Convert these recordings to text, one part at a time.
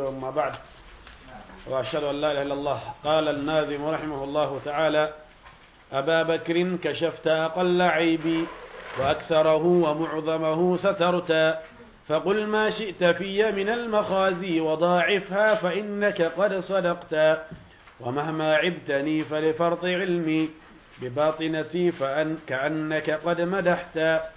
وما بعد وأشهد أن لا إله إلا الله قال الناظم رحمه الله تعالى أبا بكر كشفت أقل عيبي وأكثره ومعظمه سترت فقل ما شئت في من المخازي وضاعفها فإنك قد صدقت ومهما عبتني فلفرط علمي بباطنتي فأن كأنك قد مدحت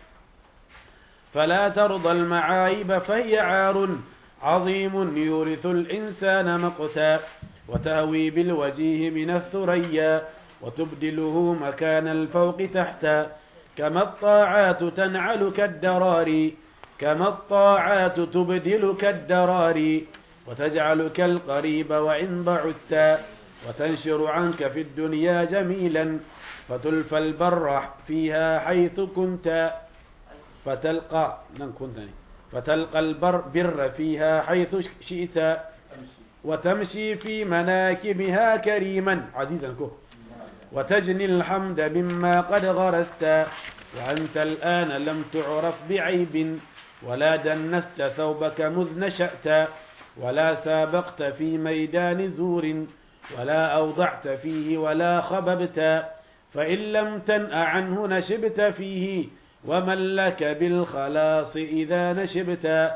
فلا ترضى المعايب فهي عار عظيم يورث الإنسان مقتا وتهوي بالوجيه من الثريا وتبدله مكان الفوق تحتا كما الطاعات تنعل كالدراري كما الطاعات تبدلك الدراري وتجعلك القريب وإن بعدت وتنشر عنك في الدنيا جميلا فتلفى البر فيها حيث كنت فتلقى لن كنتني فتلقى البر بر فيها حيث شئت وتمشي في مناكبها كريما عزيزا كه وتجني الحمد مما قد غرست وأنت الآن لم تعرف بعيب ولا دنست ثوبك مذ نشأت ولا سابقت في ميدان زور ولا أوضعت فيه ولا خببت فإن لم تنأ عنه نشبت فيه ومن لك بالخلاص إذا نشبت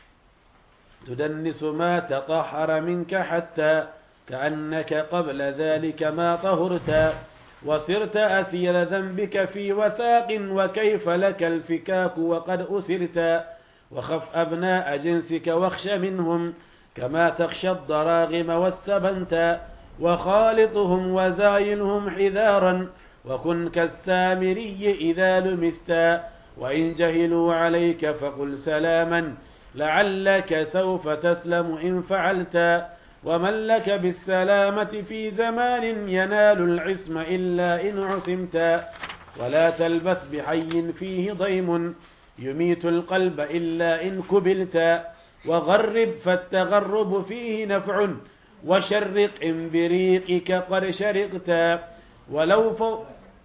تدنس ما تطهر منك حتى كأنك قبل ذلك ما طهرت وصرت أثير ذنبك في وثاق وكيف لك الفكاك وقد أسرت وخف أبناء جنسك واخش منهم كما تخشى الضراغم والسبنت وخالطهم وزايلهم حذارا وكن كالسامري إذا لمست وإن جهلوا عليك فقل سلاما لعلك سوف تسلم إن فعلت ومن لك بالسلامة في زمان ينال العصم إلا إن عصمت ولا تلبث بحي فيه ضيم يميت القلب إلا إن كبلت وغرب فالتغرب فيه نفع وشرق إن بريقك قد شرقت ولو فوق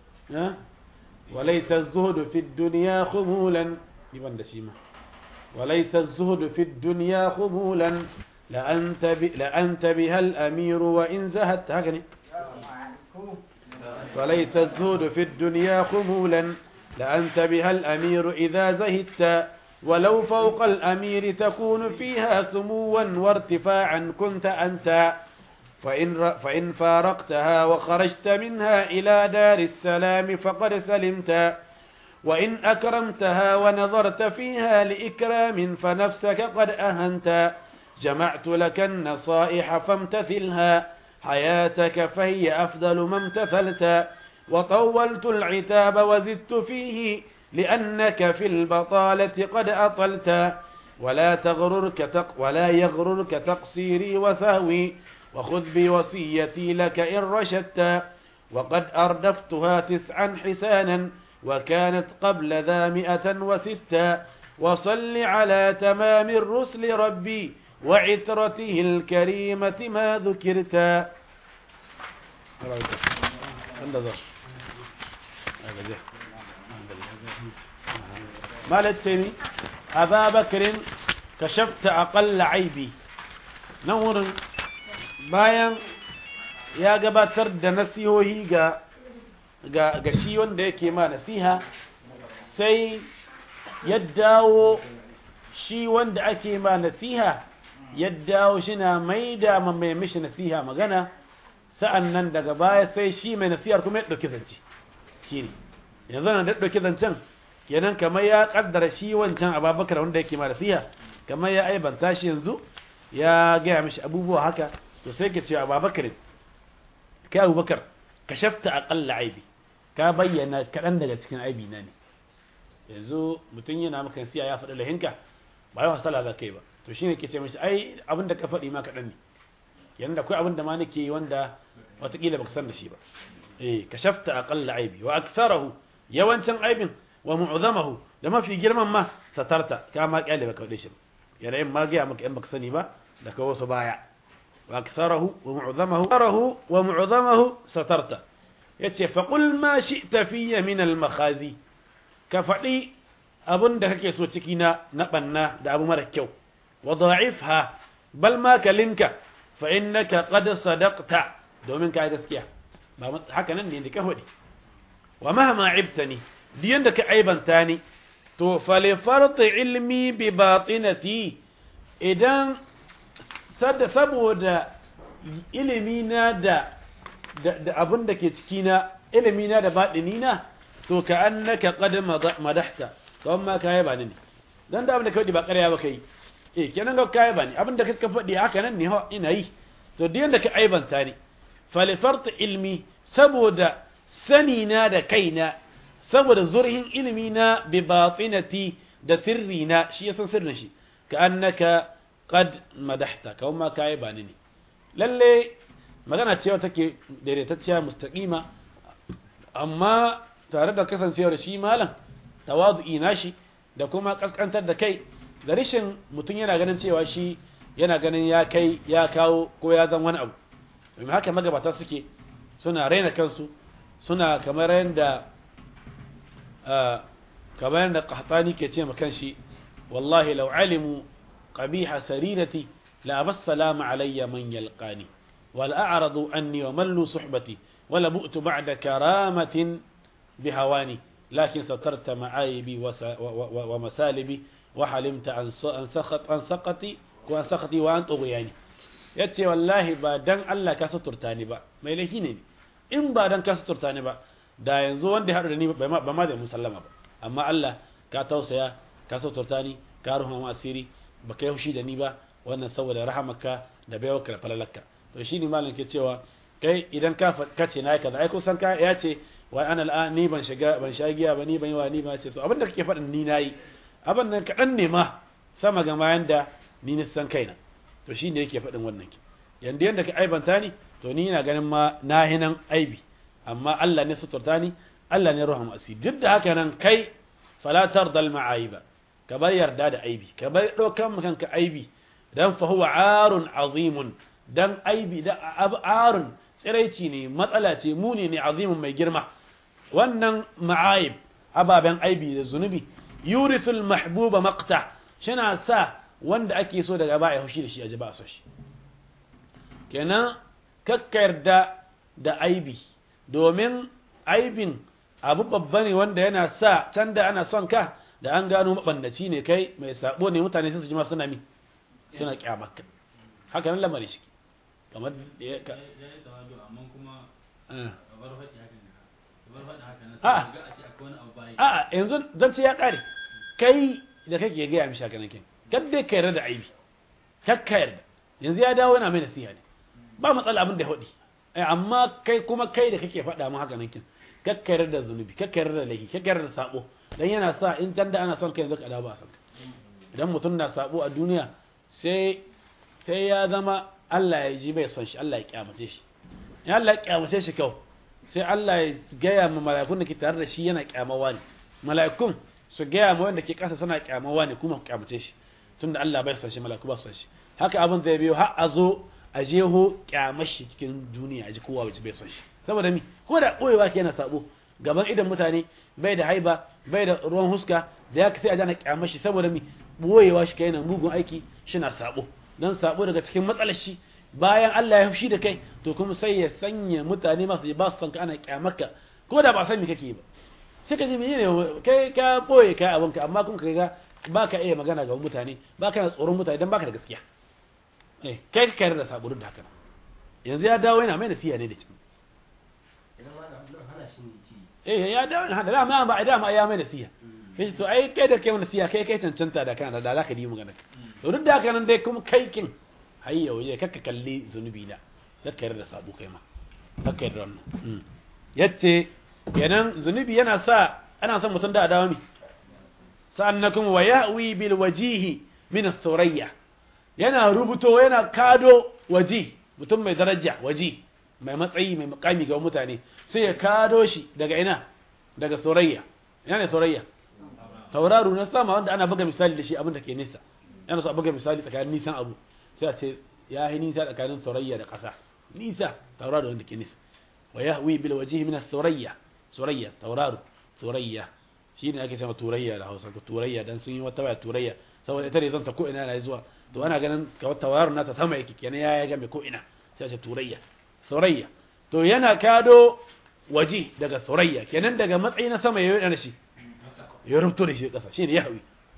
وليس الزهد في الدنيا خمولا يبان شيما وليس الزهد في الدنيا خمولا لأنت, ب... لأنت بها الأمير وإن زهدت هكذا وليس الزهد في الدنيا خمولا لأنت بها الأمير إذا زهدت ولو فوق الأمير تكون فيها سموا وارتفاعا كنت أنت فإن, فإن فارقتها وخرجت منها إلى دار السلام فقد سلمت وإن أكرمتها ونظرت فيها لإكرام فنفسك قد أهنت جمعت لك النصائح فامتثلها حياتك فهي أفضل ما امتثلت وطولت العتاب وزدت فيه لأنك في البطالة قد أطلت ولا تغررك تق ولا يغررك تقصيري وسهوي وخذ بوصيتي لك إن رشدت وقد أردفتها تسعا حسانا وكانت قبل ذا مئة وستا وصل على تمام الرسل ربي وعترته الكريمة ما ذكرت ما لتسيني أبا بكر كشفت أقل عيبي نور bayan ya gabatar da nasihohi ga ga shi wanda yake ma nasiha sai ya dawo shi wanda ake ma nasiha ya dawo shi na mai da mai mishi nasiha magana sa'an nan daga baya sai shi mai nasihar kuma ya ɗauki zance shi ne yanzu na da ɗauki zancen kenan kamar ya ƙaddara shi wancan ababakar wanda yake ma nasiha kamar ya aibanta shi yanzu ya gaya mishi abubuwa haka to sai ka ce ababakar kai abubakar ka shafta aƙalla aibi ka bayyana kaɗan daga cikin aibi na ne yanzu mutum yana maka siya ya faɗi lahinka ba yawan sala za kai ba to shine ke ce mishi ai abin da ka faɗi ma kaɗan ne yanda akwai abin da ma nake yi wanda watakila baka san da shi ba eh ka shafta aqalla aibi wa aktharahu yawancin aibin wa mu'zamahu da mafi girman ma satarta ka ma kyale baka faɗe shi ba yana yin ma ga maka in baka sani ba da ka wasu baya wa aktharahu wa mu'zamahu aktharahu wa mu'zamahu satarta yace fa qul ma shi'ta fiyya min al makhazi ka faɗi abin da kake so ciki na na banna da abu mara kyau wa da'ifha bal ma kalinka fa innaka qad sadaqta domin ka gaskiya ba haka nan ne da ka hudi wa mahma ibtani diyan da ka aibanta ni to fali farti ilmi bi batinati idan sadda saboda ilimi na da da abin da ke ciki na ilimi na da baɗini na to ka annaka qad madahta kawai ma kai ba ne dan da abin da ka faɗi ba ƙarya ba kai eh kenan ga kai ba ne abin da ka faɗi haka nan ne ina yi to duk yanda ka aibanta ni fali farti ilmi saboda sani na da kaina saboda zurhin ilimi na bi batinati da sirri na shi yasan sirrin shi ka annaka qad madahta kawai ma kai ba ne lalle magana cewa take daidaitacciya mustaqima amma tare da kasancewar shi malam tawadu'i nashi da kuma kaskantar da kai da rishin mutum yana ganin cewa shi yana ganin ya kai ya kawo ko ya zan wani abu domin haka magabata suke suna raina kansu suna kamar yadda kamar yadda qahtani ke ce ma kanshi wallahi law alimu qabiha sarirati la abassalamu alayya man yalqani wal a'radu anni wa mallu suhbati wala bu'tu ba'da karamatin bihawani lakin satarta ma'ayibi wa masalibi wa halimta an sakhat an sakati ko an sakati wa an tughyani yace wallahi ba dan Allah ka suturta ni ba mai laifi ne in ba dan ka suturta ni ba da yanzu wanda ya haɗu da ni ba ma da musallama ba amma Allah ka tausaya ka suturta ni ka ruha mu asiri ba ka yi da ni ba wannan saboda rahamaka da baiwarka da falalarka to shi ne malam ke cewa kai idan ka kace na kaza ai kusan ka ya ce wai ana al'an ni ban shiga ban sha giya ba ni ban yi wa ni ba ce to abin da kake faɗin ni nayi abin nan kaɗan ne ma sama ga mayan da ni na san kaina to shi ne yake faɗin wannan ki yanda yanda ka aibanta ni to ni ina ganin ma na hinan aibi amma Allah ne suturta ni Allah ne ruham asiri duk da haka nan kai fala tardal ma'aiba ka bar yarda da aibi ka bar ɗaukan kanka aibi dan fa huwa arun azimun dan aibi da arun tsiraici ne matsala ce muni ne azimun mai girma wannan ma'aib ababen aibi da zunubi yurisul mahbuba maqta shina sa wanda ake so daga ba ya haushi da shi a ji ba so shi kenan kakka yarda da aibi domin aibin abu babba ne wanda yana sa can da ana son ka da an gano mabannaci ne kai mai sabo ne mutane sai su ji ma suna mi suna kyamarka haka nan lamari shi kamar da ya ka a yanzu zan ce ya kare kai da kake gaya mishi haka nake kadda ka yarda da aibi kakka yarda yanzu ya dawo yana mai nasiha ne ba matsala abin da ya faɗi amma kai kuma kai da kake faɗa mu haka nake kakka yarda da zunubi kakka yarda da laifi kakka yarda da sabo dan yana sa in can da ana son kai yanzu ka dawo ba son idan mutum na sabo a duniya sai sai ya zama Allah ya ji bai son shi Allah ya kyamace shi in Allah ya kyamace shi kau sai Allah ya gaya ma mala'ikun da ke tare da shi yana kyamawa ne mala'ikun su gaya ma wanda ke kasa suna kyamawa ne kuma kyamace shi tunda Allah bai son shi mala'iku ba son shi haka abin zai biyo har a zo a jeho kyamar shi cikin duniya a ji kowa bai son shi saboda mi ko da koyewa ke yana sabo gaban idan mutane bai da haiba bai da ruwan huska da ya sai a jana kyamar shi saboda mi boyewa shi kai yana mugun aiki shi na sabo dan sabo daga cikin matsalar shi bayan Allah ya fushi da kai to kuma sai ya sanya mutane masu ba su san ka ana kyamarka ko da ba san me kake ba sai ka ji menene kai ka boye kai abinka amma kun ka ga ba ka iya magana ga mutane ba ka tsoron mutane dan baka da gaskiya eh kai ka kayar da sabo da haka yanzu ya dawo yana mai nasiha ne da cikin eh ya dawo yana da dama ba dama ya mai nasiha sai to ai kai da kai nasiha kai kai cancanta da kana da zaka yi magana to duk da haka nan dai kuma kai kin hayya waje kakka kalli zunubi na kakka yarda sabo kai ma kakka yarda wannan yace kenan zunubi yana sa ana son mutum da adawa mi sa'annakum wa ya'wi bil wajihi min as-surayya yana rubuto yana kado waji mutum mai daraja waji mai matsayi mai mukami ga mutane sai ya kado shi daga ina daga surayya ina ne surayya tauraro na sama wanda ana buga misali da shi abin da ke nisa yana so a buga misali tsakanin nisan abu sai a ce ya yi nisa tsakanin surayya da ƙasa nisa tauraro wanda ke nisa wa yahwi bil wajhi min as-surayya surayya tauraro surayya shine ake cewa turayya da Hausa turayya dan sun yi wata waya turayya saboda ita ne zan ta ko ina yana zuwa to ana ganin kawai tauraron nata sama yake kenan ya ga mai ko ina sai ce turayya surayya to yana kado waje daga surayya kenan daga matsayi na sama yayin da shi ya rubuto da shi kasa shine yahwi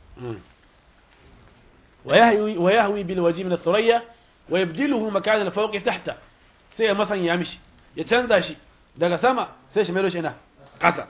wa yahwi wa yahwi bil waji min as-surayya wa yabdiluhu makan al-fawqi tahta sai ya masan ya mishi ya canza shi daga sama sai shi mai shi ina kasa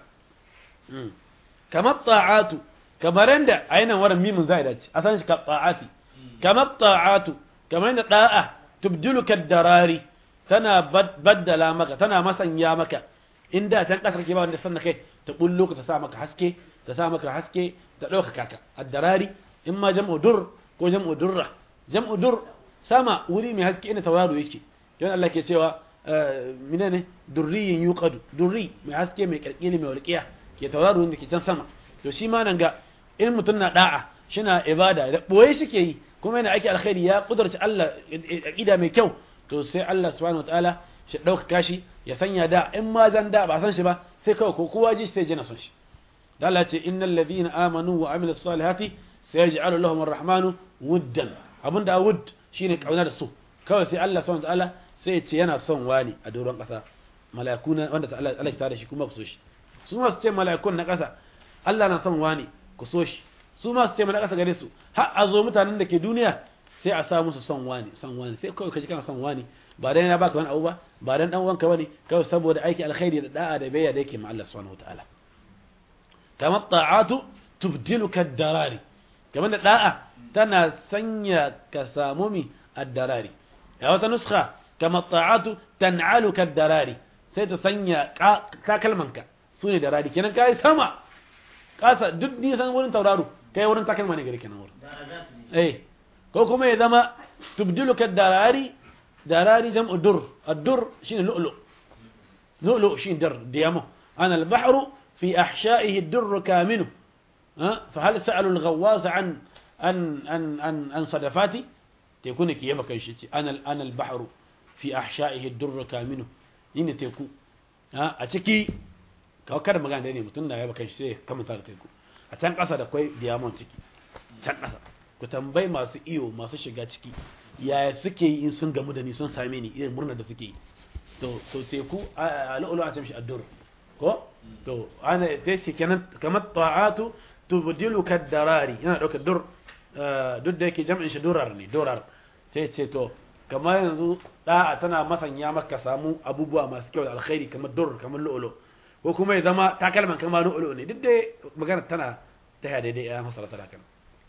kamar ta'atu kamar da ainihin waran mimin zai dace a san shi ka ta'ati kamar ta'atu kamar da da'a tubdiluka darari tana baddala maka tana masanya maka inda can kasar ke ba wanda sanna kai ta bullo ka ta sa maka haske ta sa maka haske ta dauka kaka ad-darari in ma jam'u dur ko jam'u durra jam'u dur sama wuri mai haske ina tauraro yake don Allah ke cewa menene durriyin yuqadu durri mai haske mai kalkili mai walqiya ke tauraro wanda ke can sama to shi ma nan ga in mutum na da'a shina ibada da boye shi ke yi kuma yana aiki alkhairi ya kudurci Allah aqida mai kyau to sai Allah subhanahu wataala shi dauka kashi ya sanya da in ma zan da ba san shi ba sai kawai ko kowa ji sai jina son shi da Allah ce innal ladhina amanu wa amilus salihati sayaj'alu lahum arrahmanu wuddan abinda wudd shine kauna da su kawai sai Allah subhanahu wataala sai ya ce yana son wani a doron kasa malakuna wanda ta Allah Allah ta da shi kuma ku so shi su ma su ce malakun na kasa Allah na son wani ku so shi su ma su ce mana kasa gare su har a zo mutanen da ke duniya sai a sa musu son wani son wani sai kawai kaji kana son wani ba dan ya baka wani abu ba ba dan dan uwanka bane kawai saboda aiki alkhairi da da'a da bayya da yake ma Allah subhanahu wataala kama ta'atu tubdiluka ad-darari kamar da da'a tana sanya ka samu mi ad-darari ya wata nuskha kama ta'atu tan'aluka ad-darari sai ta sanya takalmanka sune darari kenan kai sama kasa duk nisan wurin tauraro kai wurin takalma ne gari kenan wurin eh ko kuma ya zama tubdiluka darari darari jam'u dur ad-dur shine lu'lu lu'lu shine dar diyamo ana al-bahru fi ahsha'ihi ad-dur kaminu fa hal sa'alu al-ghawwas an an an an an sadafati tekuna ki yaba kai shi ce ana ana al-bahru fi ahsha'ihi ad-dur kaminu yine teku a ciki kawai kada magana ne mutum da yaba kai shi sai kamanta da teku a can ƙasa da kwai diamond ciki can ƙasa ku tambayi masu iyo masu shiga ciki yaya suke yi in sun gamu da ni sun same ni irin murnar da suke yi to to teku a lu'ulu a can shi addur ko to ana ta ce kenan kamar ta'atu tubdilu darari yana daukar dur duk da yake jam'in shi durar ne durar sai ce to kamar yanzu da'a tana masanya maka samu abubuwa masu kyau da alkhairi kamar dur kamar lu'ulu ko kuma ya zama takalman kamar lu'ulu ne duk da magana tana ta daidai ya masara tana kana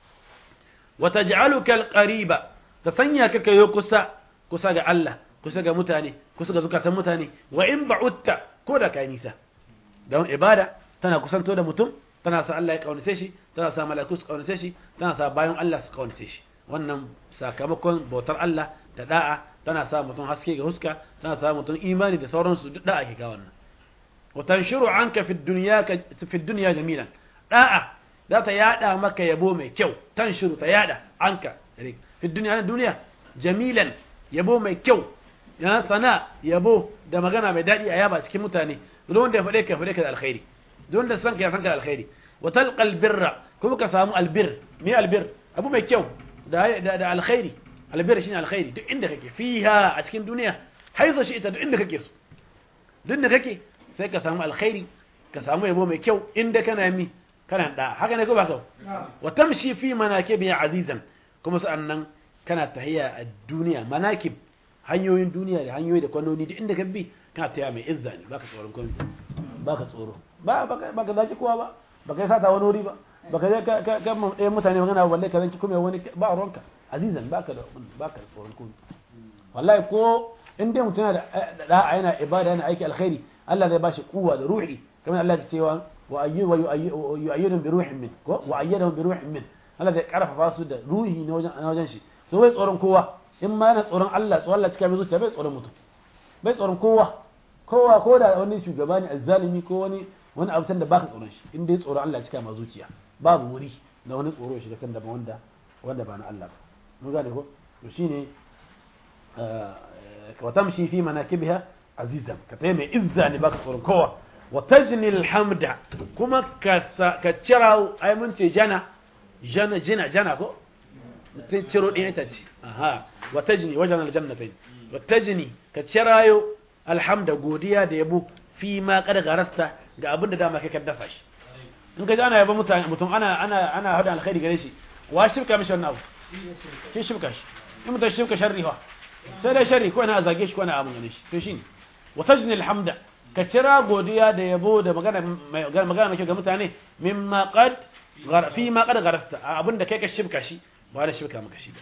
وتجعلك القريبة تسنيا كيو كسا كسا ga Allah kusa ga mutane kusa ga zukatan mutane wa in ba'utta ko da kai nisa don ibada tana kusanto da mutum tana sa Allah ya kaunace shi tana sa mala'iku su kaunace shi tana sa bayan Allah su kaunace shi wannan sakamakon bautar Allah da da'a tana sa mutum haske ga huska tana sa mutum imani da sauransu duk da'a ke ga wannan wa tanshiru anka fi dunya fi dunya jamilan da'a za ta yada maka yabo mai kyau tan shiru ta yada anka fi duniya na duniya jamilan yabo mai kyau ya sana yabo da magana mai daɗi a yaba cikin mutane duk wanda ya faɗe ka faɗe ka da alkhairi duk wanda san ka ya san ka da alkhairi wa talqal birra kuma ka samu albir me albir abu mai kyau da da alkhairi albir shine alkhairi duk inda kake fiha a cikin duniya haiza shi ita duk inda kake so duk inda kake sai ka samu alkhairi ka samu yabo mai kyau inda kana mi kana da haka ne ko ba ka wa tamshi fi manakib ya azizan kuma sa'annan kana tahiya a duniya manakib hanyoyin duniya da hanyoyi da kwanoni duk inda ka bi kana tahiya mai izza ne baka tsoron komai baka tsoro ba baka baka zaki kowa ba baka yi sata wani wuri ba baka je ka ka ɗayan mutane magana balle ka zanki kuma wani ba ruwanka azizan baka da baka da tsoron komai wallahi ko in dai mutum yana da da'a yana ibada yana aiki alkhairi Allah zai bashi kuwa da ruhi kamar Allah ya cewa ويؤيدهم بروح منه وأيدهم بروح منه Allah zai karfafa su da ruhi na wajen shi so bai tsoron kowa in ma yana tsoron Allah tsoron Allah cika mai zuciya bai tsoron mutum bai tsoron kowa kowa ko da wani shugaba ne azzalimi ko wani wani abu da baka tsoron shi in dai tsoron Allah cika mai zuciya babu wuri na wani tsoro shi da can daban wanda wanda ba na Allah ba mun gane ko to shine wa tamshi fi manakibiha azizan ka tayi mai izza ne baka tsoron kowa وتجني الحمد كما كتشراو اي من جنا جنا جنا جنا كو mutum ciro ɗin ita ce aha wa tajni wajen aljannatain wa tajni ka cirayo alhamda godiya da yabo fi ma kada garasta ga abin da dama kai ka dafa shi in ka ji ana yaba mutane mutum ana ana ana hada alkhairi gare shi wa shirka mishi wannan abu shi shirka shi in mutum shirka sharri fa sai dai sharri ko ina zage shi ko ina abun gane shi to shine wa tajni alhamda ka cira godiya da yabo da magana magana mai kyau ga mutane mimma qad fi ma qad garasta abin da kai ka shirka shi ba da shirka maka shi ba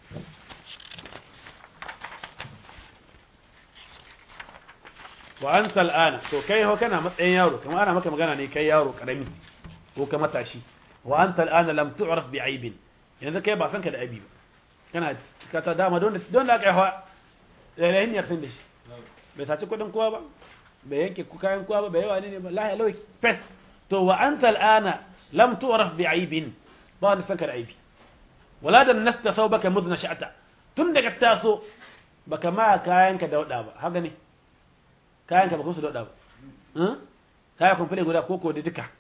wa anta al'ana to kai ho kana matsayin yaro kamar ana maka magana ne kai yaro karami ko ka matashi wa anta al'ana lam tu'raf bi aibin yanzu kai ba san ka da aibi ba kana ka ta dama don don da kai hawa lalahin ya san da shi bai saci kudin kowa ba bai yanke ku kayan kowa ba bai yawa ne ba lahi alawai pes to wa anta al'ana lam tu'raf bi aibin ba wani san ka da aibi wala da nasta thawbaka mudna sha'ta tun daga taso baka ma kayanka dauda ba haka ne kayanka ba su dauda ba kaya kumfule guda koko da duka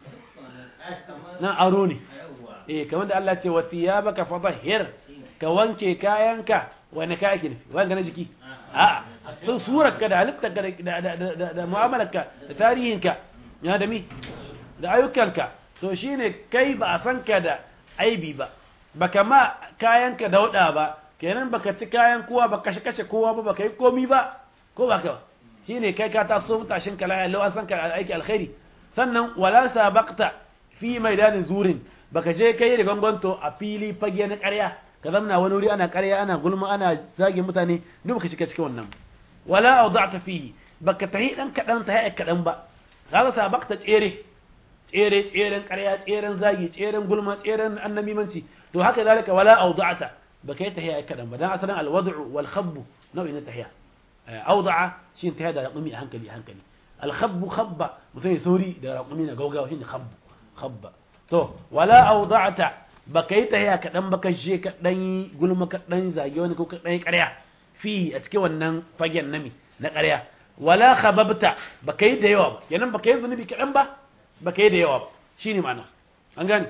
nan aro ne eh kamar da Allah ce wa thiyabaka fadhhir ka wanke kayanka wani kaya ke nufi wani na jiki a sun surar ka da halittar ka da mu'amalar ka da tarihin ka ya da mi da ayyukanka to shine kai ba a san ka da aibi ba baka ma kayanka dauda ba kenan baka ci kayan kowa ba kashe kashe kowa ba baka yi komi ba ko ba ka shine kai ka taso mutashin ka lafiya lau an san ka aiki alkhairi sannan wala sabaqta fi maidanin zurin baka je kai da ganganto a fili fage na ƙarya ka zamna wani wuri ana ƙarya ana gulma ana zage mutane duk baka shiga cikin wannan wala awda'ta fihi baka tahi dan kadan tahi kadan ba kaga sabaqta tsere tsere tseren ƙarya tseren zagi tseren gulma tseren annamimanci to haka zalika wala awda'ta baka yi tahiya kadan ba dan asalin alwad'u wal khabbu nau'in na tahiya awda'a shi tahiya da raqumi a hankali a hankali al khabbu khabba mutum ya sauri da raqumi na gaugawa shi ne khabbu khabba to wala awda'ta baka yi tahiya kadan baka je ka dan gulma ka dan zage wani ko ka dan ƙarya fi a cikin wannan fagen nami na ƙarya wala khababta baka yi da yawa ba kenan baka yi zunubi kadan ba baka yi da yawa ba shine ma'ana an gane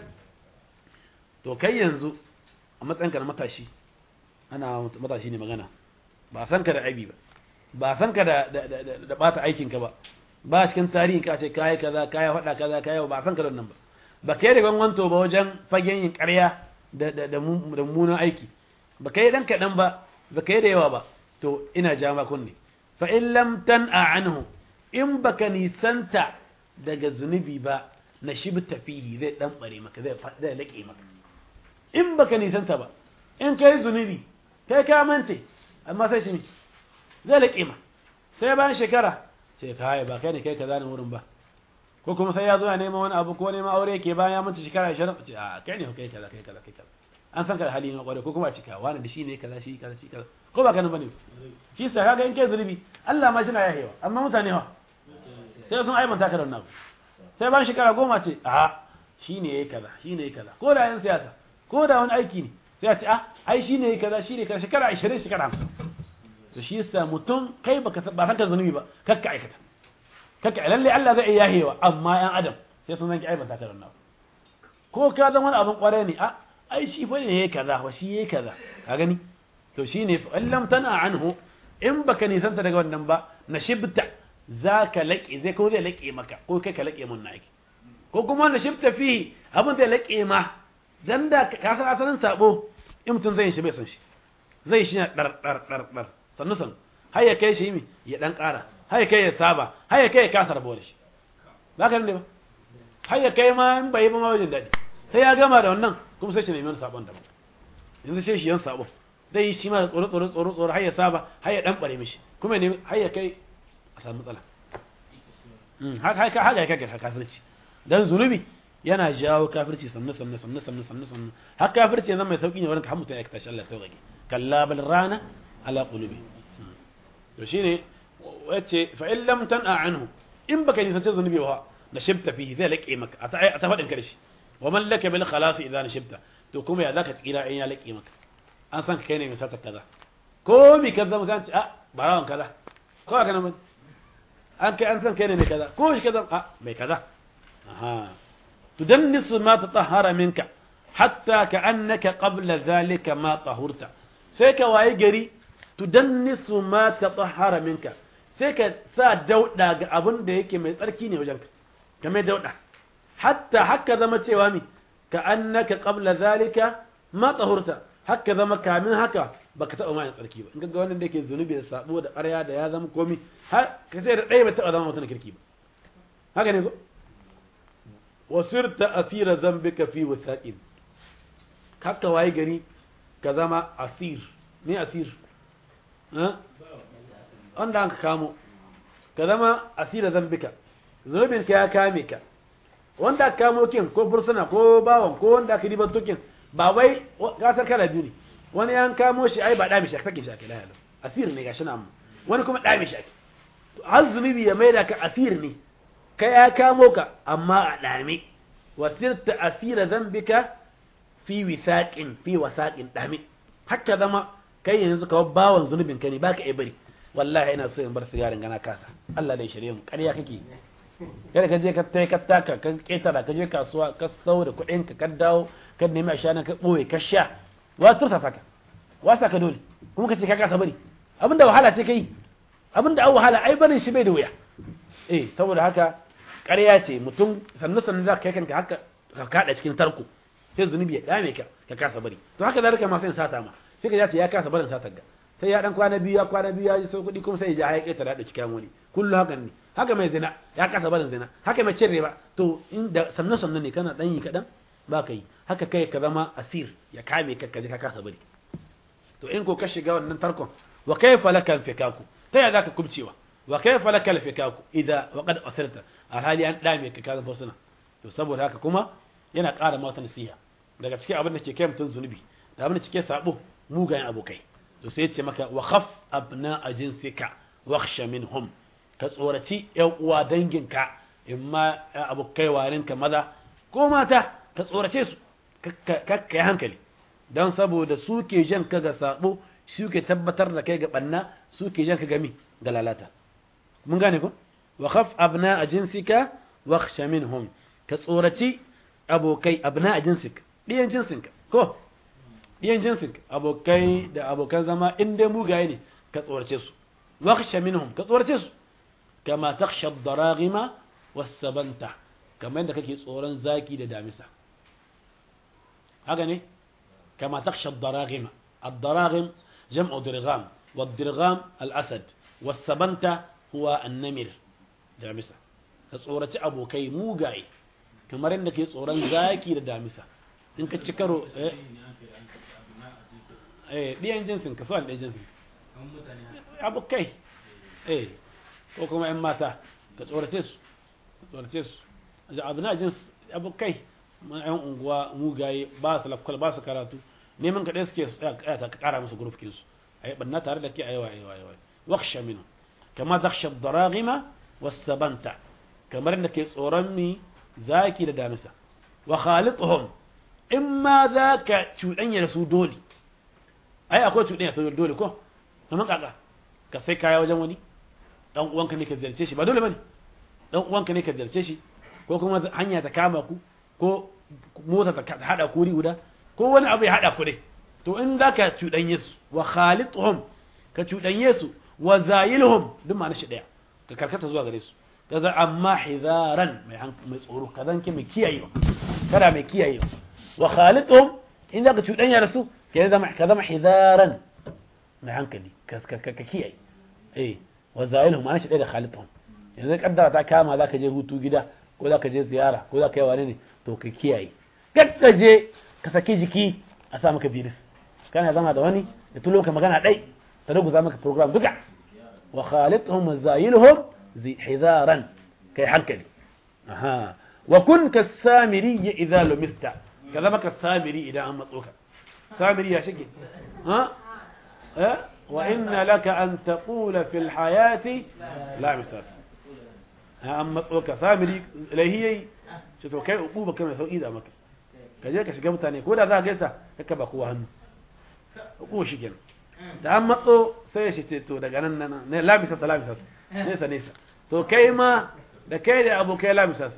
to kai yanzu a matsayinka na matashi ana matashi ne magana ba san ka da aibi ba ba san ka da da bata aikinka ba ba cikin tarihin ka ce kai kaza kai faɗa kaza kai ba san ka da wannan ba ba kai da gwangwanto ba wajen fagen yin ƙarya da da da mummunan aiki ba kai dan kaɗan ba ba kai da yawa ba to ina ja ma kunne fa in lam tan'a anhu in baka nisanta daga zunubi ba na shibta fihi zai dan bare maka zai zai laƙe maka in baka nisanta ba in kai zunubi kai ka mance amma sai shi zai laƙe ma sai bayan shekara sai kai ba kai ne kai kaza ne wurin ba ko kuma sai ya zo ya neman wani abu ko neman aure yake bayan ya mance shekara 20 ce a kai ne kai kaza kai kaza kai kaza an san ka da hali na kware ko kuma a cika wani da shi ne kaza shi kaza shi kaza ko ba kana bane shi sa kaga in kai zunubi Allah ma shi na yahewa amma mutane ha sai sun aibanta ka da wannan sai bayan shekara goma ce a shi ne yayi kaza shi ne yayi kaza ko da yan siyasa ko da wani aiki ne sai a ce ah ai shi ne kaza shi ne kaza shekara 20 shekara 50 to shi yasa mutum kai baka ba san ka zunubi ba kakka aikata kakka lalle Allah zai iya yahewa amma yan adam sai sun zanki aibanta ka da wannan ko ka zama wani abin kware ne a ai shi fa ne yayi kaza wa shi yayi kaza ka gani to shine fa lam tana anhu in baka nisanta daga wannan ba na shibta zaka laƙe zai ko zai laƙe maka ko kai ka laƙe mun na aiki ko kuma na shibta fihi abin zai laƙe ma dan da ka san asalin sabo in mutum zai shi bai son shi zai shi dar dar dar dar sannu san har ya kai shi mi ya dan ƙara har ya kai ya saba har ya kai ya kasa rabuwa da shi ba ka ne ba har ya kai ma in bai ba ma wajen daɗi sai ya gama da wannan kuma sai shi nemi wani sabon daban yanzu sai shi yan sabon zai yi shi ma da tsoro tsoro tsoro tsoro har ya saba har ya dan bare mishi kuma ne har ya kai a samu matsala haka haka haka haka haka kafirci dan zunubi yana jawo kafirci sannu sannu sannu sannu sannu sannu har kafirci zan mai sauki ne wurin ka hamuta ya tashi Allah sauƙaƙe kalla bal rana ala qulubi to shine wace fa in lam tan'a anhu in baka nisan zunubi ba da shibta fihi zai laƙe maka a ta faɗin karshe wa man laka bil khalas idan shibta to kuma ya zaka tsira in ya laƙe maka an san kai ne mai sata kaza ko mi kaza mutan ce a barawan kaza ko aka nan an kai an san kai ne mai kaza ko shi kaza a mai kaza aha tudannisu ma tatahhara minka hatta ka annaka qabla zalika ma tahurta sai ka waye gari tudannisu ma tatahhara minka sai ka sa dauda ga abin da yake mai tsarki ne wajenka kamar dauda hatta haka zama cewa mi ka annaka qabla zalika ma tahurta haka zama kamin haka baka taba mai tsarki ba in ga wannan da yake zunubi da sabo da ƙarya da ya zama komi har ka ce da ɗaya bai taba zama mutum kirki ba haka ne ko wasirta asira zambika fi wasaqin haka waye gari ka zama asir ne asir wanda an kamo ka zama asira zambika zunubin ka ya kame ka wanda aka kamo kin ko fursuna ko bawan ko wanda aka riban tokin ba wai gasar kala biyu ne wani yan kamo shi ai ba dami shi aka sake shi aka lahalu asir ne gashi nan wani kuma dami shi ake har zunubi ya maida ka asir ne kai ya kamo ka amma a dami wasirta asira zambika fi wisaqin fi wasaqin dami haka zama kai yanzu ka bawan zunubin ka ne baka iya bari wallahi ina so in bar sigarin gana kasa Allah dai shirye mu ƙarya kake kada ka je ka tai ka taka ka ketara ka je kasuwa ka sau da kuɗin ka ka dawo ka nemi ashana ka boye ka sha wa tursa saka wa saka dole kuma ka ce ka kasa bari abinda wahala ce kai abinda an wahala ai barin shi bai da wuya eh saboda haka ƙarya ce mutum sannu sannu za ka kai kanka haka ka kada cikin tarko sai zunubi ya dame ka ka kasa bari to haka zalika ma sai sata ma sai ka ce ya kasa barin satar ga sai ya dan kwana biyu ya kwana biyu ya ji sau kuɗi kuma sai ya ya ƙeta da cikin wani kullu haka ne haka mai zina ya kasa barin zina haka mai cin riba to inda sannu sannu ne kana dan yi kaɗan ba ka yi haka kai ka zama asir ya kame ka ka ka kasa bari to in ko ka shiga wannan tarkon wa kayfa laka fikaku ta ya zaka kubcewa wa kayfa laka fikaku idza wa qad asirta alhali an dame ka ka zama to saboda haka kuma yana ƙara mata nasiha daga cikin abin da ke kai mutum zunubi da abin da ke sabo mugayen abokai to sai ce maka wa khaf abna a jinsika wakhsha minhum ka tsoraci yan uwa danginka in ma abokai warinka maza ko mata ka tsorace su kakka yi hankali don saboda su ke jan ka ga sabo su ke tabbatar da kai ga banna su ke jan ka gami ga lalata mun gane ko wa khaf abna a jinsika wakhsha minhum ka tsoraci abokai abna a jinsika ɗiyan jinsinka ko ɗiyan jinsin abokai da abokan zama in dai mugaye ne ka tsorace su wakhsha minhum ka tsorace su kama takhsha ad-daraghima was-sabanta kamar yadda kake tsoron zaki da damisa haka ne kama takhsha ad-daraghima ad-daraghim jam'u dirgham wad-dirgham al-asad was-sabanta huwa an-namir damisa ka tsoraci abokai mugaye kamar yadda kake tsoron zaki da damisa in ka ci karo eh ɗiyan jinsin ka son ɗiyan jinsin abokai eh ko kuma ‘yan mata ka tsorace su ka tsorace su abu na jins abokai ‘yan unguwa mugaye ba su lafkwal ba su karatu neman kaɗai suke ka ƙara musu gurufkin su a yi ɓanna tare da ke a yawa yawa yawa waksha minu kama zaksha daragima wasabanta kamar da ke tsoron mi zaki da damisa wa khalituhum in ma za ka cuɗanya da su dole ai akwai cuɗanya ta dole ko kamar kaka ka sai kaya wajen wani dan uwanka ne ka ziyarce shi ba dole bane dan uwanka ne ka ziyarce shi ko kuma hanya ta kama ku ko mota ta hada ku guda ko wani abu ya hada ku dai to in za ka cuɗanye su wa khalituhum ka cuɗanye su wa zayilhum duk ma'ana shi daya ka karkata zuwa gare su kaza amma hizaran mai mai tsoro kazan ke mai kiyayewa kada mai kiyayewa wa khalituhum in za ka cuɗanya da su ka zama ka zama hizaran mai hankali ka kiyaye eh wa zayilhum ma'ana shi daya da khalituhum yanzu kaddara ta kama za ka je hutu gida ko za ka je ziyara ko za ka yi wani ne to ka kiyaye ka je ka saki jiki a sa maka virus kana zama da wani da tulo ka magana dai ta ruguza maka program duka wa khalituhum wa zayilhum hizaran kai hankali aha wa kun ka samiri idza lumista ka zama ka samiri idan an matso ka samiri ya shige ha eh wa inna laka an taqula fil hayati la misas an matso ka samiri lahiyai ce to kai ubu ba kai mai sauki da maka ka je ka shiga mutane ko da za ka gaisa ka ba kowa hannu ubu shi kenan da an matso sai ya shi to daga nan nan ne lamisa sa lamisa nesa nesa to kai ma da kai da abokai lamisa sa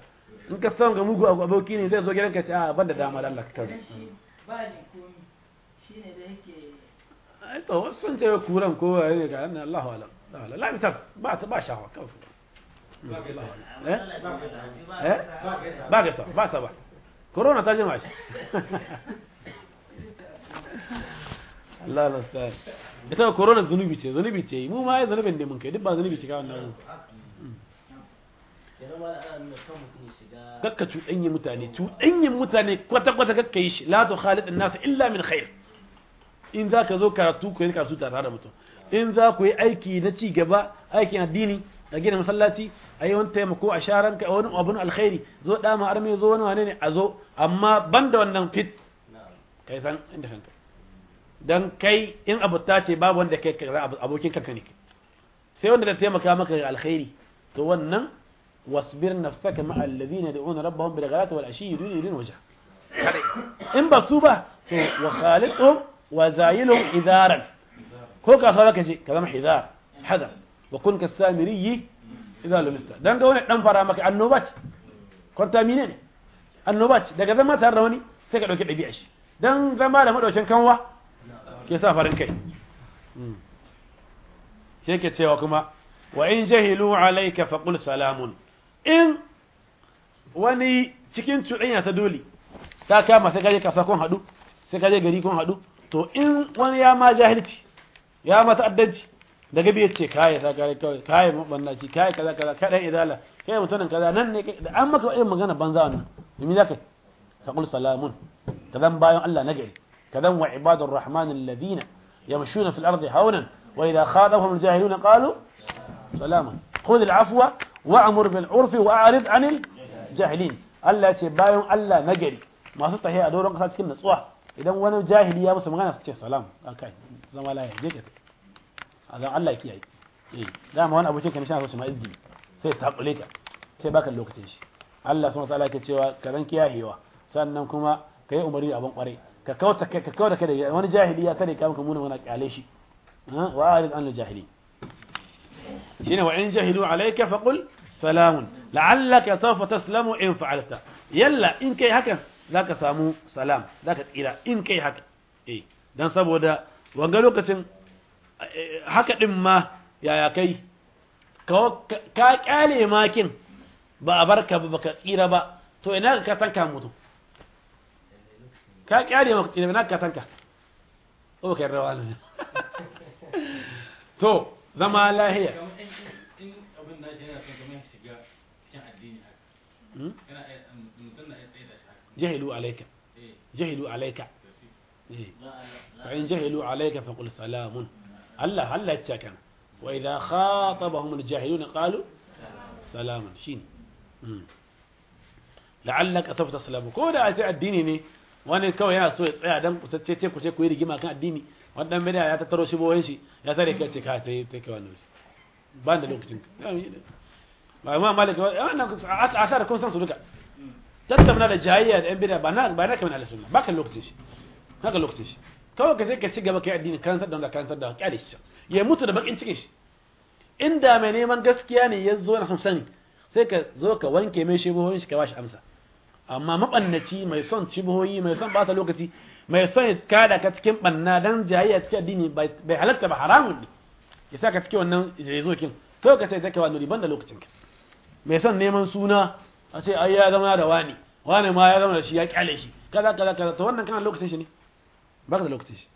in ka san ga mugu aboki ne zai zo gidanka ce a ban da dama da Allah ka kaza ba ni komi shine da yake ai to wasu sun ce kuran ko ne ga annan Allahu alam la la la misas ba ta ba shawa kawai eh eh ba ga sa ba sa ba corona ta jima shi Allah la sa ita corona zunubi ce zunubi ce mu ma ai zunubin da mun kai duk ba zunubi ce kawai nan kakka cuɗanye mutane cuɗanyen mutane kwata-kwata kakka yi shi la tu khalid nasu illa min khair in za ka zo karatu ku yi karatu tare da mutum in za ku yi aiki na ci gaba aikin addini a gina masallaci a yi wani taimako a sharan ka wani abun alkhairi zo dama arme zo wani wane ne a zo amma ban da wannan fit kai san inda kanka dan kai in abuta ce babu wanda kai abokin kanka ne sai wanda da taimaka maka ga alkhairi to wannan wasbir nafsaka ma alladhina yad'una rabbahum bil ghadati wal ashi yuridun wajha in ba su ba to wa khaliqhum wa zayilhum idaran ko ka sa ka ce ka zama hidar hadar wa kun ka samiri idza lumista dan ga wani dan fara maka annoba ce contamine ne annoba ce daga zama tare da wani sai ka dauki dabi'a shi dan zama da madaukin kanwa ke sa farin kai sai ke cewa kuma wa in jahilu alayka faqul salamun in wani cikin cuɗanya ta dole ta kama sai kaje kasa kun haɗu sai kaje gari kun haɗu to in wani ya ma jahilci ya ma ta'addanci daga biyar ce kai ta kai kawai kai mabannaci kai kaza kaza kai dan idala kai mutumin kaza nan ne da an maka irin magana banza wannan me zaka faqul salamun kadan bayan Allah na gari kadan wa ibadur rahman alladhina yamshuna fil ardi hawnan wa idha khadahum aljahiluna qalu salama khudh al'afwa wa'mur bil urfi wa'rid 'anil jahilin Allah ce bayan Allah na gari masu tahiya a doron kasa cikin natsuwa idan wani jahili ya musu magana su ce salam akai zama lafiya je ka a zan Allah kiyaye eh dama wani abokin ka ne shi ma izgi sai ta kule ka sai baka lokacin shi Allah subhanahu wataala yake cewa ka ran kiyayewa sannan kuma ka yi umarni abin kware ka kauta ka kauta ka da wani jahili ya tare ka maka muna wani kyale shi wa arid an jahili shine wa in jahilu alayka faqul salamun la'allaka sawfa taslamu in fa'alta yalla in kai hakan zaka samu salam zaka tsira in kai haka eh dan saboda wanga lokacin haka din ma yaya kai ka kyale makin ba a barka ba baka tsira ba to ina ka tanka mutu ka kyale maka tsira ina ka tanka ko baka yarda wani to zama lahiya in abin da shi yana son kamar shiga cikin addini haka yana mutum na tsaye da shi haka jahilu alayka eh jahilu alayka to shi eh fa in jahilu alayka faqul salamun Allah Allah ya ce kana wa idha khatabahum al-jahiluna qalu salaman shine la'allaka sawfa taslamu ko da a addini ne wani kawai yana so ya tsaya dan kutacce ce ku ce ku yi rigima kan addini wannan bida ya tattaro shi boyen shi ya tare kai ce ka ta yi kai wannan ba da lokacin ka ba ma malaka wannan asar kun san su duka tattauna da jayayya da yan bida ba na ba na kamar sunna ba kan lokacin shi haka lokacin shi kawai ka sai ka ci gaba kai addini karantar da wanda karantar da kyale shi ya mutu da bakin cikin shi inda mai neman gaskiya ne ya zo na son sani sai ka zo ka wanke mai shibohoyin shi ka bashi amsa amma mabannaci mai son shibohoyi mai son bata lokaci mai son ya kada ka cikin banna dan jayayya cikin addini bai halatta ba haramun ne ya sa ka cikin wannan jezo kin kawai ka sai zaka wani ban da lokacin ka mai son neman suna a ce ai ya zama da wani wani ma ya zama da shi ya kyale shi kaza kaza kaza to wannan kana lokacin shi ne ba ka da lokacin shi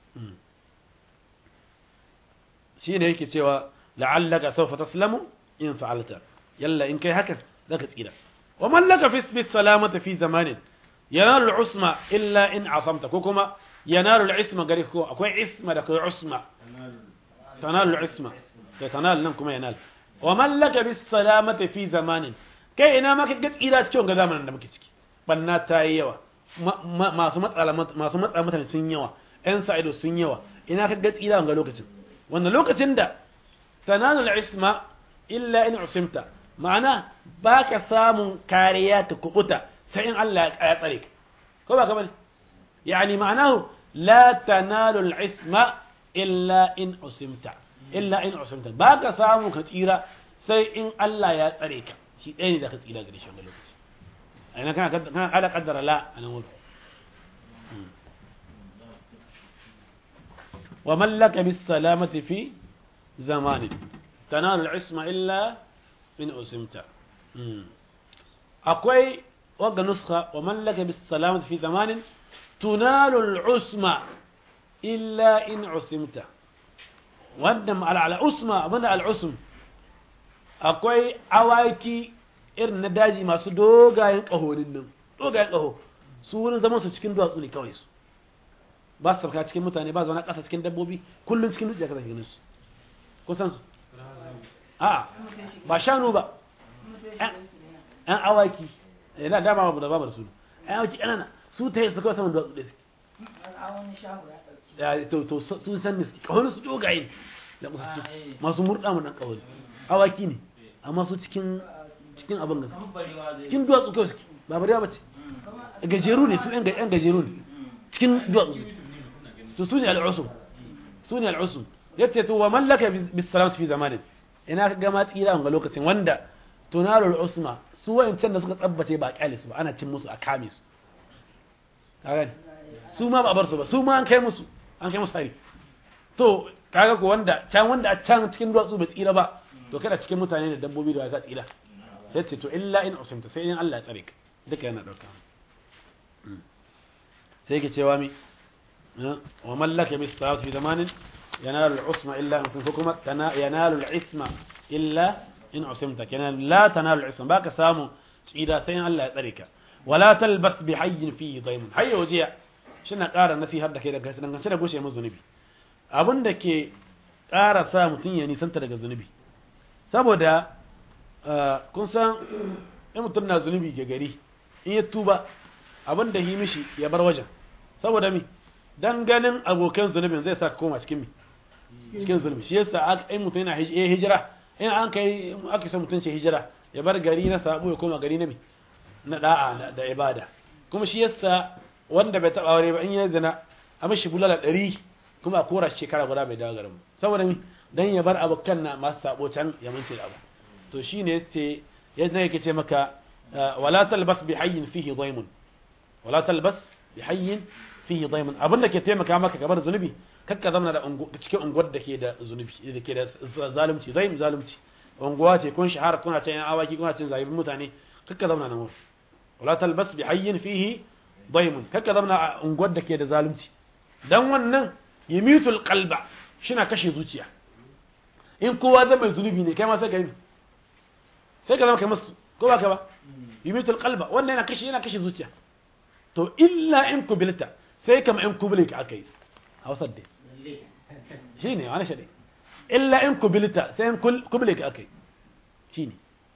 shi ne yake cewa la'allaka sawfa taslamu in fa'alta yalla in kai hakan zaka tsira wa man laka fi bis salamati fi zamanin yanalu al-usma illa in asamta ko kuma yanalu al-isma gari ko akwai isma da kai usma tanalu al-isma kai tanal nan kuma yanal wa man laka bis salamati fi zamanin kai ina ma ka tsira cikin ga zamanin da muke ciki banna ta yi yawa masu matsala masu matsala mutane sun yawa yan sa'ido sun yawa ina ka tsira ga lokacin wannan lokacin da tananul isma illa in usimta ma'ana baka samun kariya ta kubuta sai in Allah ya tsare ka ko ba ka bane yani ma'anahu la tanalu al-isma illa in usimta illa in usimta baka samu ka tsira sai in Allah ya tsare ka shi ɗaya ne da ka tsira gare shi wannan lokaci ina kana kana ala qaddara la anan wurin wa mallaka bis salamati fi zamanin tanalu al-isma illa in usimta akwai wagga nuskha wa mallaka bis salamati fi zamanin tunalu al-usma illa in usimta wannan ala usma abinda al-usm akwai awaki irin na daji masu dogayen ƙahonin nan dogayen ƙaho su wurin zaman su cikin duwatsu ne kawai su ba su sarka cikin mutane ba zaune ƙasa cikin dabbobi kullum cikin dutse ka ganin su kusan su a ba shanu ba yan awaki yana dama ba da babar su yan awaki ƙanana su ta yi su kawai saman duwatsu da suke wani shago ya ɗauki ya to to sun san ne ƙahonin su dogaye da masu masu murɗa mu nan ƙahoni awaki ne amma su cikin cikin abin gaske cikin duwatsu kawai suke ba bariya ba ce gajeru ne su yan yan gajeru ne cikin duwatsu suke to su ne al'usum su ne al'usum yace to wa mallaka bis salamati fi zamanin ina ka gama tsira ga lokacin wanda tunarul usma su wayancan da suka tsabbace ba kyale su ba ana cin musu a kame su kaga su ma ba a bar su ba su ma an kai musu an kai musu hari to kaga ko wanda can wanda a can cikin duwatsu bai tsira ba to kada cikin mutane da dabbobi da ka tsira sai ce to illa in usimta sai in Allah ya tsare ka duka yana dauka sai ke cewa mi wa mallaka bis sa'at fi zamanin yanalu al-usma illa in usimta kuma yanalu al-isma illa in usimta kenan la tanalu al-isma baka samu tsira sai in Allah ya tsare ka wala talbas bi hayyin fihi daymun hayya wajiya shina ƙara nasihar da kai daga dangance da goshe mu zunubi abin da ke ƙara sa mutum ya nisanta daga zunubi saboda kun san in mutum na zunubi ga gari in ya tuba abin da yi mishi ya bar wajen saboda mi dan ganin abokan zunubin zai sa ka koma cikin mi cikin zunubi shi yasa in mutum yana hijira in an kai aka san mutum ce hijira ya bar gari na sabo ya koma gari na mi na da'a da ibada kuma shi yasa wanda bai taba aure ba in ya zina a mishi bulala ɗari kuma a kora shekara guda bai dawo garin saboda mi dan ya bar abokan na masu sabo can ya mance da abu to shine yace yadda yake ce maka wala talbas bi hayyin fihi daymun wala talbas bi hayyin fihi daymun abinda ke taimaka maka kamar zunubi kakka zama da cikin unguwar da ke da zunubi da ke da zalunci zaim zalunci unguwa ce kun shahara kuna cin awaki kuna cin zabibin mutane kakka zama nan wurin wala talbas bi hayyin fihi daymun kakka zama a unguwar da ke da zalunci dan wannan yimitul qalba shina kashe zuciya in kowa zai mai zunubi ne kai ma sai ka yi sai ka zama kai masu ko ba ka ba yimitul qalba wannan yana kashe yana kashe zuciya to illa in kubilta sai kama in kubile ka akai hausar dai shine wani shade illa in kubilta sai in kubile ka akai shine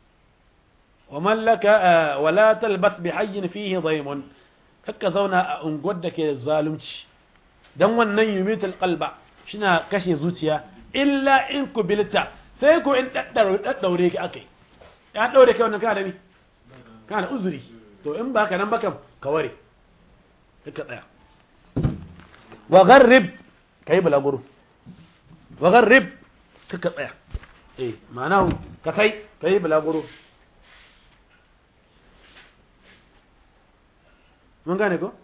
ومن لك ولا تلبس بحي فيه ضيم kakka zauna a unguwar da ke da zalunci dan wannan yumitul qalba shina kashe zuciya illa in kubilta sai ko in daddaure ki akai ya daure kai wannan kana da ni kana da uzuri to in ba ka nan ba kam ka ware ka tsaya wa gharrib kai balaguro wa gharrib ka tsaya eh ma'ana ka kai kai balaguro mun gane ko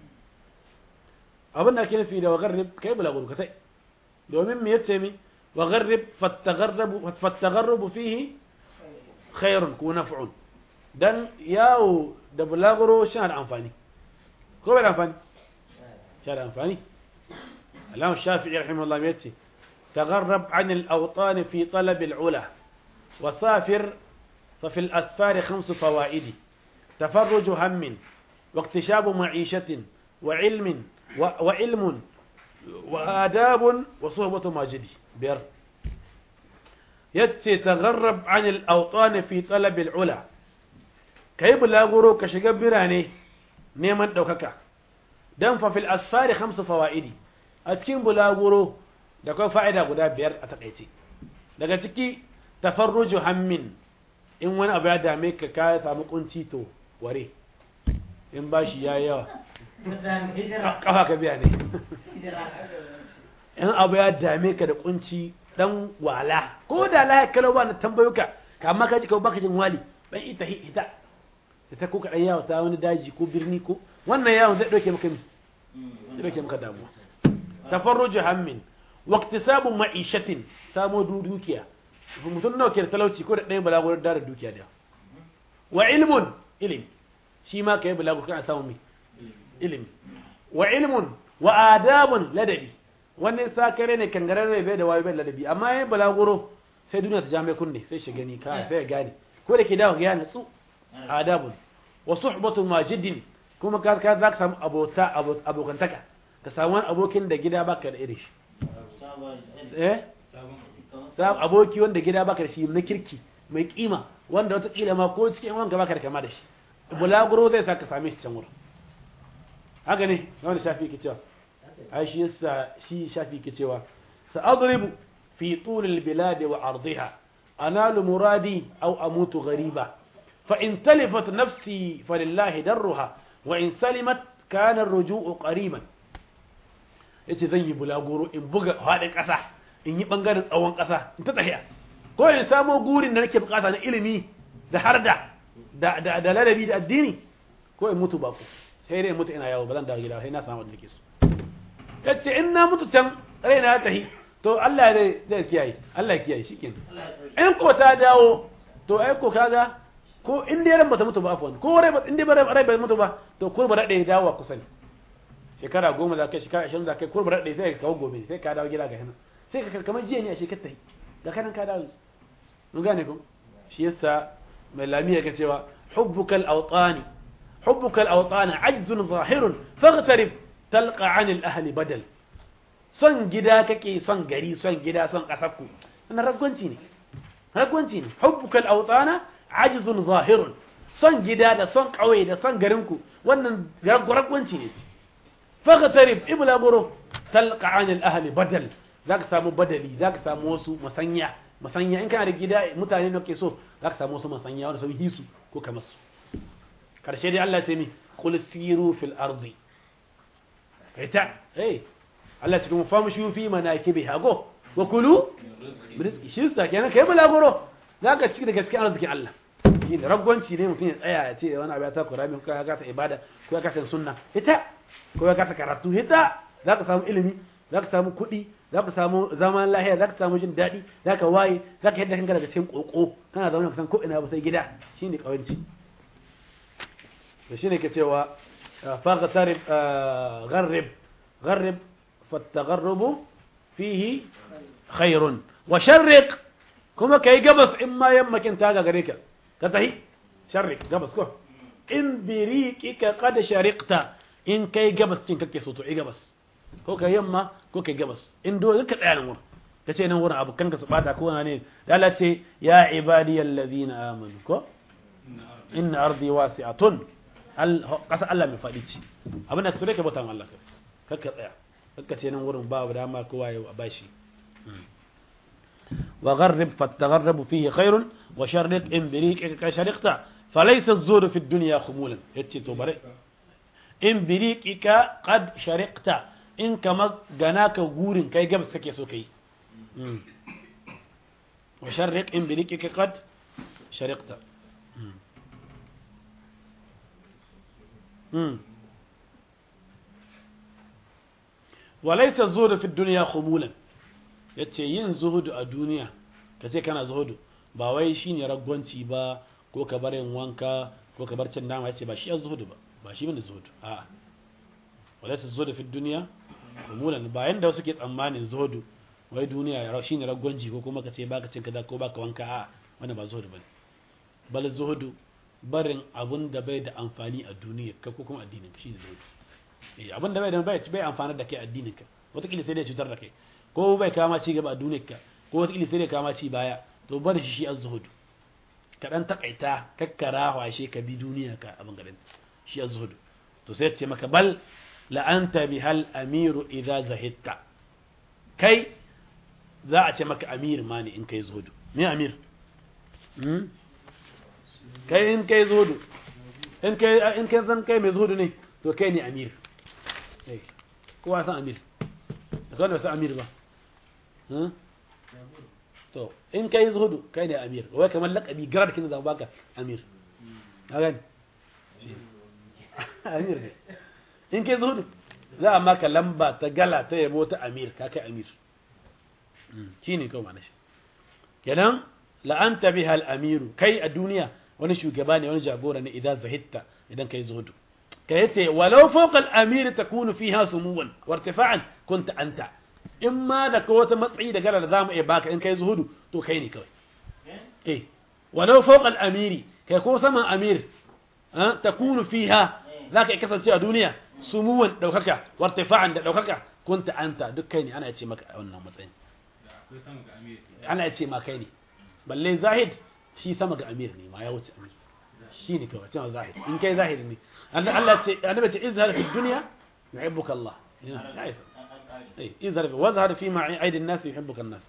abin da ake nufi da wa gharrib kai balaguro ka tai domin me yace mi wa gharrib fattagharrabu fattagharrabu fihi khairun ko naf'un dan yawo da bulaguro shi da amfani ko bai da amfani shi da amfani Imam Shafi'i rahimahullah yace تغرب عن الأوطان في طلب العلا وسافر ففي الأسفار خمس فوائد تفرج هم واكتشاب معيشة وعلم وعلم وآداب وصحبة ماجد بير يتسي تغرب عن الأوطان في طلب العلا كي بلاغرو كشغب براني نيمان دوكاكا دم ففي الأسفار خمس فوائد أتكين بلاغرو da kuma fa'ida guda biyar a takaice daga ciki tafarruju hammin in wani abu ya dame ka ka samu kunci to ware in ba shi ya yawa kafa ka biya ne in abu ya dame ka da kunci dan wala ko da la kalau ba na tambayo ka amma ka ji ka baka jin wali dan ita hita da ta ko kaɗan yawo ta wani daji ko birni ko wannan yawon zai ɗauke maka mi zai ɗauke maka damuwa tafarruju hammin waqtisabu ma'ishatin samo du- dukiya mutum nawa ke da talauci ko da ɗayan balagurar da dukiya da wa ilmun ilimi shi ma kai balagur kana samu mi ilimi wa ilmun wa adabun ladabi wannan sakare ne kangararre bai da wayo bai ladabi amma yayin balaguro sai duniya ta ja mai kunne sai shi gani ka sai ya gane ko da ke dawo ga yana tsu adabun wa suhbatu majidin kuma ka ka za ka samu abota abo- abokantaka ka samu wani abokin da gida baka da irin shi eh sa aboki wanda gida baka da shi na kirki mai kima wanda wataƙila ma ko cikin wanka baka da kama da shi bulaguro zai sa ka same shi can wurin haka ne wanda shafi ke cewa ai shi yasa shi shafi ke cewa sa'adribu fi tulil bilad wa ardiha analu muradi aw amutu ghariba fa in talifat nafsi falillahi darruha wa in salimat kana ar-ruju'u qariban yace zan yi bulaguro in buga haɗin ƙasa in yi ɓangaren tsawon ƙasa in ta tafiya ko in samo gurin da nake bukata na ilimi da harda da da da ladabi da addini ko in mutu baku sai dai in mutu ina yawo ba zan dawo gida ba, sai na samu wanda nake so yace in na mutu can raina ya tahi to Allah zai zai kiyaye Allah ya kiyaye shikenan in ko ta dawo to ai ko kaga ko in dai ran bata mutu ba afwan ko rai ba in dai ba rai bai mutu ba to ko ba rade dawo ku sani shekara goma za ka shekara ashirin za ka ko ba rade sai ka kawo gobe sai ka dawo gida ga hana sai ka kamar jiya ne a shekar tahi da kanan ka dawo mun gane ko shi yasa mai lamiya ka cewa hubbukal awtani hubbukal awtani ajzun zahirun faghtarib talqa anil ahli badal son gida kake son gari son gida son kasarku wannan ragwanci ne ragwanci ne hubbukal awtana ajzun zahirun son gida da son kauye da son garinku wannan ragwanci ne faghtarib ibla buru talqa anil ahli badal zaka samu badali zaka samu wasu masanya masanya in kana da gida mutane ne ke so zaka samu wasu masanya wanda sun hisu ko kamar su karshe dai Allah ya ce ni qul siru fil ardi kaita eh Allah cikin mu famu shi fi manakibiha go wa kulu rizqi shi sa kenan kai bulaguro zaka ci da gaskiya arzikin Allah shi da ragwanci ne mutum ya tsaya ya ce wani abu ya ta kurami ko ya gasa ibada ko ya gasa sunna ita ko ya gasa karatu ita zaka samu ilimi zaka samu kuɗi zaka samu zaman lahiya zaka samu jin daɗi zaka waye zaka yadda kanka daga cikin koko kana zaune ka san ko ina ba sai gida shine kawanci to shine ke cewa faghtarib gharrib gharrib فالتغرب فيه خير وشرق كما كي قبس إما يمك انت هذا غريكا كتهي شرق قبس كو إن بريكك قد شرقت إن كي قبس تنك كي صوتو إي قبس كو كي يما كو كي قبس إن دو ذكر أعلم ور كتي نور أبو كنك سبعتا كو هنين دالتي يا عبادي الذين آمنوا كو إن أرضي واسعة قصة الله من فاديتي أبنك سوريك بوتان الله كك tsaya kakka ce nan wurin babu dama kowa ya bashi wa gharrib fatagharrabu fihi khairun wa sharriq in biriqika ka shariqta falaysa az-zuhdu fi ad-dunya khumulan yace to bare in biriqika qad shariqta in kama ganaka gurin kai gabas kake so kai wa sharriq in biriqika qad shariqta walaisa zuhudu fi duniya khumulan yace yin zuhudu a duniya kace kana zuhudu ba wai shine ragwanci ba ko ka bar yin wanka ko ka bar cin nama yace ba shi zuhudu ba ba shi bane zuhudu a'a walaisa zuhudu fi duniya khumulan ba yanda wasu ke tsammanin zuhudu wai duniya ya shine ragwanci ko kuma kace baka cin kaza ko baka wanka a'a wannan ba zuhudu bane bal zuhudu barin abun da bai da amfani a duniya ka ko kuma addinin ka shine zuhudu abin da bai da bai bai amfana da kai addinin ka wataƙila sai dai cutar da kai ko bai kama ci gaba a duniyar ka ko wataƙila sai dai kama ci baya to bar shi shi az-zuhud ka dan takaita kakkara washe ka bi duniya ka abin garin shi az-zuhud to sai ce maka bal la anta bihal amiru idza zahidta kai za a ce maka amir ma ne in kai zuhudu me amir kai in kai zuhudu in kai in kai zan kai mai zuhudu ne to kai ne amir kowa san amir da kawai san amir ba to in kai zuhudu kai ne amir wai kamar lakabi garar kin da baka amir a gani amir ne in kai zuhudu za a maka lamba ta gala ta yabo ta amir ka kai amir shi ne kawai mana shi kenan la'anta biha al-amiru kai a duniya wani shugaba ne wani jagora ne idan zahitta idan kai zuhudu ka yace walau fawqa al-amir takunu fiha sumuwan wa irtifa'an kunta anta in ma da ka wata matsayi da gala da zamu iya baka in kai zuhudu to kai ne kawai eh walau fawqa al-amiri kai ko saman amir takunu fiha zaka kasance a duniya sumuwan daukaka wa irtifa'an da daukaka kunta anta duk kai ne ana ce maka a wannan matsayin da akwai sama ga amir ke ana ce ma kai ne balle zahid shi sama ga amir ne ma ya wuce amir shi ne kawai cewa zahid in kai zahid ne Allah Allah ce annabi ce izhar fi dunya yuhibbuka Allah ya isa eh izhar fi wazhar fi ma aidi an-nas yuhibbuka an-nas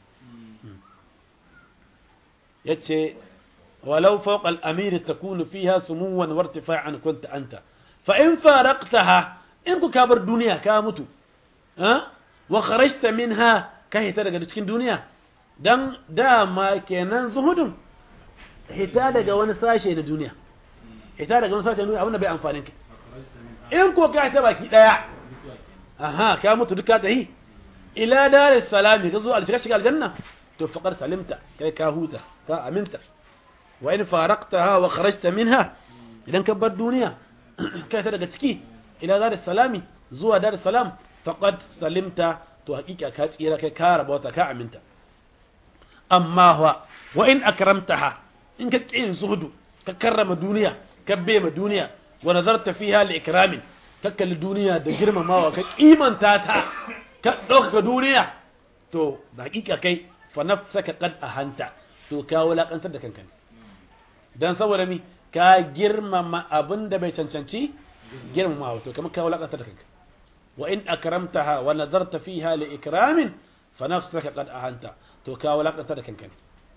yace ولو فوق الأمير تكون فيها سموا وارتفاعا كنت أنت فإن فارقتها إن كابر دنيا كامتو أه؟ وخرجت منها كهي ترى cikin duniya dan dama kenan zuhudun hita daga wani sashe na duniya hita daga wani sashe na duniya abin da bai amfanin ka in ko ka ta baki daya aha ka mutu duka tahi ila dar salami ka zo alshiga shiga aljanna to faqar salimta kai ka huta ka aminta wa in faraqtaha wa kharajta minha idan ka bar duniya kai ta daga ciki ila dar salami zuwa dar salam faqad salimta to hakika ka tsira kai ka rabauta ka aminta amma wa wa in akramtaha in ka kin zuhudu ka karrama duniya ka bema duniya wa nazarta fiha li ikramin ka kalli duniya da girmamawa ka kimanta ta ka dauka duniya to da hakika kai fa nafsaka qad ahanta to ka wulakantar da kanka dan saboda mi ka girmama abinda bai cancanci girmamawa to kamar ka wulakantar da kanka wa in akramtaha wa nazarta fiha li ikramin fa nafsaka qad ahanta to ka wulakantar da kanka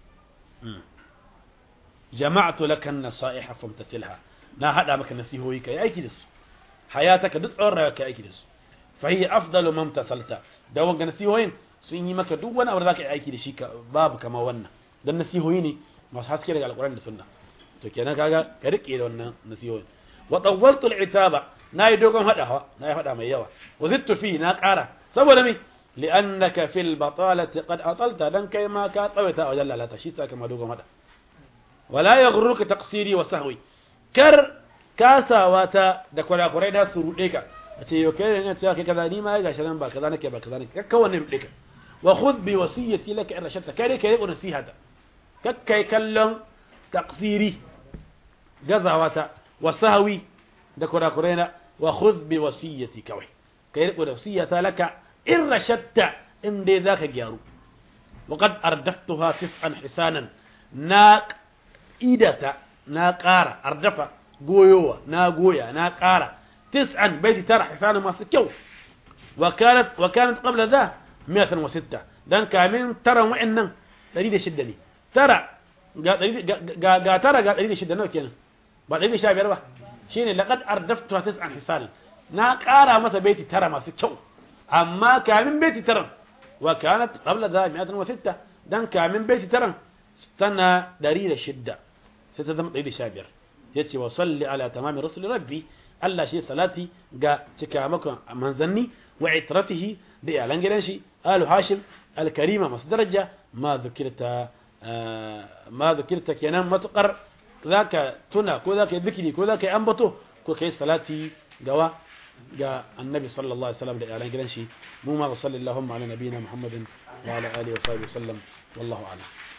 jama'tu laka an-nasaiha famtathilha na hada maka nasihoyi kai aiki da su hayataka duk tsawon rayuwa kai aiki da su fa hiya afdalu man tasalta da wanga nasihoyin sun yi maka duk wani abu da zaka yi aiki da shi babu kama wannan dan nasihoyi ne masu haske daga alquran da sunna to kenan kaga ka rike da wannan nasihoyin wa tawwaltu al-itaba nayi dogon hadawa nayi hada mai yawa wa zittu fi na ƙara saboda me li'annaka fil batalati qad atalta dan kai ma ka tsawaita wajen lalata shi saka ma dogon hada wala yaghurruka taqsiri wa sahwi kar kasawa ta da kurakurai da su rude ka a ce yau kai ne cewa kai kaza ni ma gashi nan ba kaza nake ba kaza nake kakka wannan rude ka wa khudh bi wasiyati laka in rashadta kai dai kai nasihata kakkai kallon taqsiri gazawata wa sahwi da kurakurai na wa khudh bi wasiyati kawai kai riko da wasiyata laka in rashadta in dai zaka gyaru وقد أردفتها تسعا حسانا ناق idata na ƙara ardafa goyowa na goya na ƙara tis'an baiti tara hisana masu kyau wa kanat wa kanat qabla dha 106 dan kamin taran wa'annan 106 ne tara ga ga ga tara ga 106 nawa kenan ba 115 ba shine laqad ardaftu tis'an hisan na ƙara masa baiti tara masu kyau amma kamin baiti taran wa kanat qabla dha 106 dan kamin baiti taran tana 106 sai ta zama 115 yace wa salli ala tamami rasul rabbi Allah shi salati ga cikamakon manzanni wa itratihi da iyalan gidan shi alu hashim alkarima masu daraja ma zukirta ma zukirta kenan matukar zaka tuna ko zaka yi zikiri ko zaka yi ambato ko kai salati gawa ga annabi sallallahu alaihi wasallam da iyalan gidan shi mu ma sallallahu ala nabiyina muhammadin wa ala alihi wa sahbihi sallam wallahu a'lam